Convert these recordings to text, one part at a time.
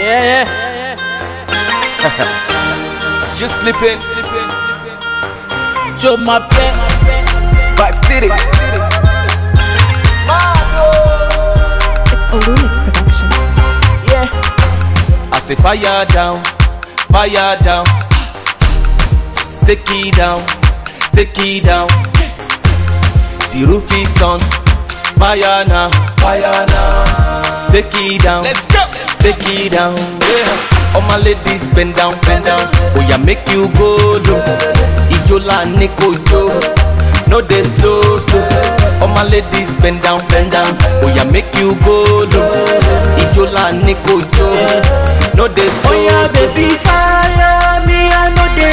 Yeah, yeah. Just sleeping. Joe my pet. Vibe City. It's Olumix Productions. Yeah. I say fire down, fire down. Take it down, take it down. The roof is on fire now, fire now. Take it down, let's go. Take it down, yeah. All my ladies bend down, bend down. Oh yeah, make you go low. Ijola Nico Jo. No dey slow, slow. All my ladies bend down, bend down. Oh yeah, make you go low. Ijola Nico Jo. No dey slow, Oh yeah, slow. baby, fire me, I know they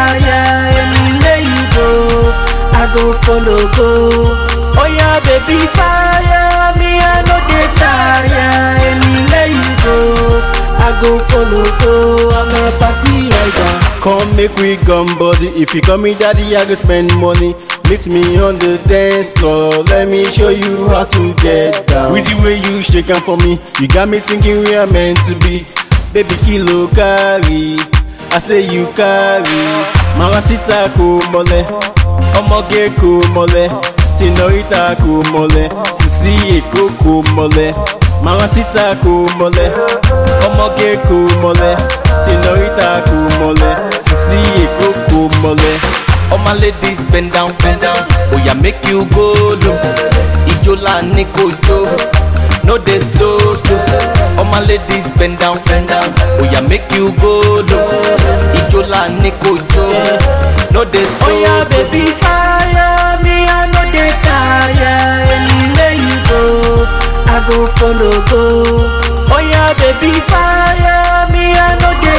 tire. Anywhere you go, I go follow go. Oh yeah, baby, fire me, I know they tire. Anywhere you go, I go follow go. I'm a party rider. Come make we gum body. If you call me daddy, I go spend money. Meet me on the dance floor. Let me show you how to get down. With the way you shake am for me, you got me thinking we are meant to be. Baby kilo carry, I say you carry. Mamacita kò mọlẹ̀, ọmọge kò mọlẹ̀, senorita kò mọlẹ̀, sisi èkó kò mọlẹ̀. Mamacita kò mọlẹ̀, ọmọge kò mọlẹ̀, senorita kò mọlẹ̀, sisi èkó kò mọlẹ̀. All my ladies bend down, bend down. Oh yeah, make you go low. Ijola Nico Jo. No dey slow, slow. All my ladies bend down, bend down. Oh yeah, make you go low. Ijola Nico Jo. No dey slow, Oh yeah, slow. baby, fire me, I know they tire. Anywhere you go, I go follow go. Oh yeah, baby, fire me, I know they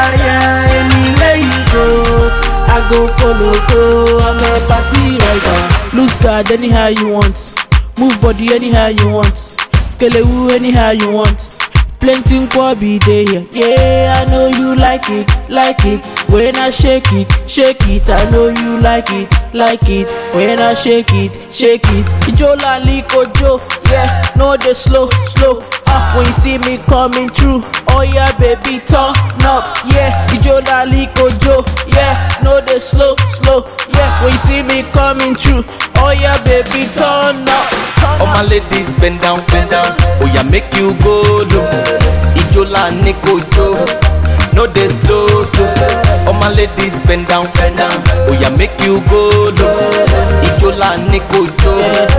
tire. Anywhere you go, I go follow go. I'm a party rider. Lose guard anyhow you want, move body anyhow you want, skelewu anyhow you want. Plenty nkwobi dey here. Yeah, I know you like it, like it. When I shake it, shake it. I know you like it, like it. When I shake it, shake it. Ijola likojo, yeah. No dey slow, slow. Ah, when you see me coming through, oh yeah, baby, turn up, yeah. Ijola likojo, yeah. No dey slow, slow, yeah. When you see me coming through, oh yeah, baby, turn up, turn All up. my ladies bend down, bend down. Oh yeah, make you go low. Ijola Nico Jo. No dey slow, slow. All my ladies bend down, bend down. Oh yeah, make you go low. Ijola Nico Jo.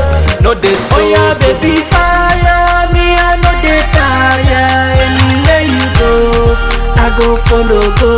No dey slow, Oh yeah, slow. baby, fire me, I know they tire. Anywhere you go, I go follow go.